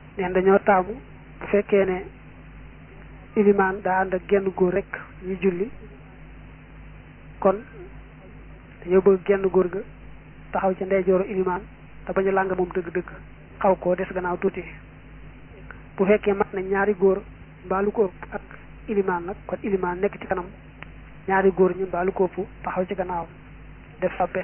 neen dañoo taamu bu fekkee ne ilimaan daa ànd ak genn góor rek ñu julli kon dañoo bëgg genn góor ga taxaw ci ndeyjooru ilimaan te bañu làng moom dëgg-dëgg xaw koo des gannaaw tuuti bu fekkee mat na ñaari góor mbaalu ko ëpp ak ilimaan nag kon ilimaan nekk ci kanam ñaari góor ñi mbaalu ko ëpp taxaw ci gannaaw def sàppe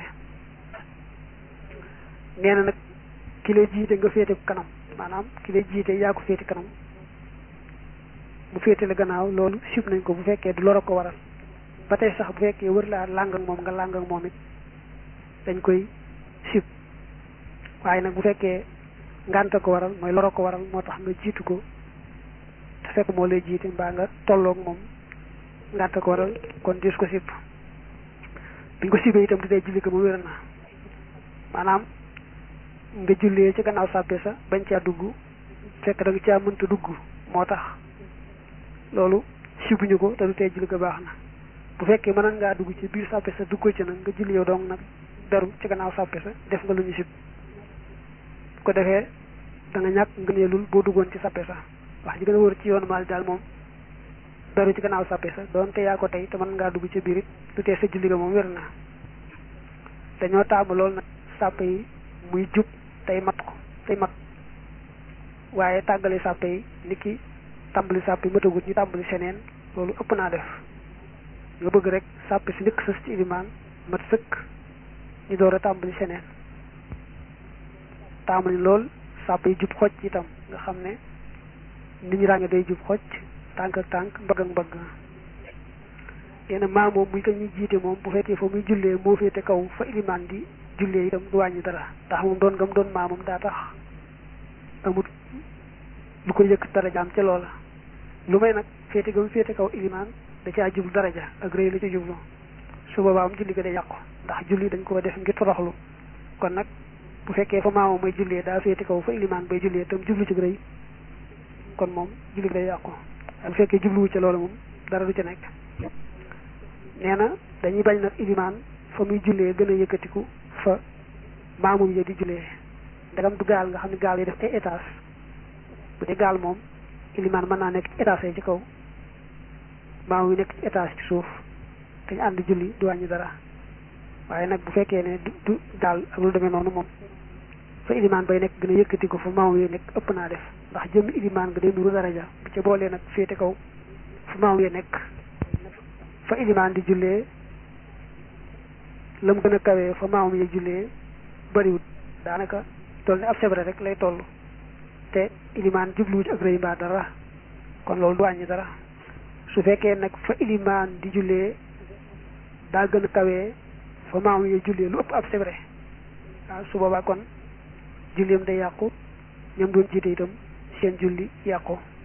nee na nag ki lay jiite nga féete kanam maanaam ki lay jiite yaa ko féete kanam mu féete la gannaaw loolu sib nañ ko bu fekkee du loro ko waral ba tey sax bu fekkee wër laa làng ak moom nga làng ak moom it dañ koy sib waaye nag bu fekkee ngànta ko waral mooy loro ko waral moo tax nga jiitu ko te fekk moo lay jiite mbaa nga tolloog moom ngànta ko waral kon dis ko sib biñ ko sibee itam di dee julli ko mu wér na maanaam nga jullee ci gannaaw sàppe sa bañ caa dugg fekk da nga caa mënta dugg moo tax loolu sibuñu ko te du tee julli ko baax na bu fekkee mën ngaa dugg ci biir sàppe sa duggoo ci nag nga julli yow dong nag beru ci gannaaw sàppe sa def nga lu ñu sib bu ko defee da nga ñàkk ngëneelul boo duggoon ci sàppe sa wax ji gën a wër ci yoonu maal daal moom beru ci gannaaw sàppe sa doonte yaa ko tey te mën ngaa dugg ci biir it du tee sa julli ko moom wér na dañoo taamu loolu nag sàppe yi muy jub tey mat ko tey mat waaye tàggale sàppe yi ni ki tàmbali sàpp yi matagut ñu tàmbali seneen loolu ëpp naa def nga bëgg rek sàpp si njëkk sës ci ilimaan mat sëkk ñu door a tàmbali seneen tàmbali lool sàpp yi jub xoj itam nga xam ne nit ñi ràññee day jub xoj tànk ak tànk mbagg ak mbagg yenn maa moom muy ko ñuy jiite moom bu fekkee fa muy jullee moo féete kaw fa ilimaan di jullee itam du wàññi dara ndax moom doon ngam doon maa moom daa tax amut lu ko yëkk darajaam ca loola lu may nag féete ga mu féete kaw ilimaan da caa jublu daraja ak rëy la ca jublu su boobaa am julli ga day yàqu ndax julli dañ ko def ngir toroxlu kon nag bu fekkee fa maamoom may jullee daa féete kaw fa ilimaan bay jullee tam jublu ci rëy kon moom julli ga day yàqu bu fekkee jubluwu ca loola moom dara du ca nekk nee na dañuy bañ nag ilimaan fa muy jullee gën a yëkkatiku fa maamum ya di jullee ndegam du gaal nga xam ne gaal yi def ay étage bu dee gaal moom ilimaan mën naa nekk ci étage ci kaw maamum yi nekk ci étage ci suuf te ñu ànd julli du wàññi dara waaye nag bu fekkee ne du du gaal ak lu demee noonu moom fa ilimaan bay nekk gën a yëkkatiku fa maamum yi nekk ëpp naa def ndax jëmm ilimaan nga day nuru daraja bu ca boolee nag féete kaw fa maamum yi nekk fa ilimaan di jullee la mu gën a kawee fa maamum yi jullee bariwut daanaka toll ni ab sebre rek lay toll te ilimaan jubluwu ci ak rëy mbaa dara kon loolu du wàññi dara su fekkee nag fa ilimaan di jullee daa gën a kawee fa maamum yi jullee lu ëpp ab sebre waaw su boobaa kon julleem day yàqu ñoom doon jiite itam seen julli yàqu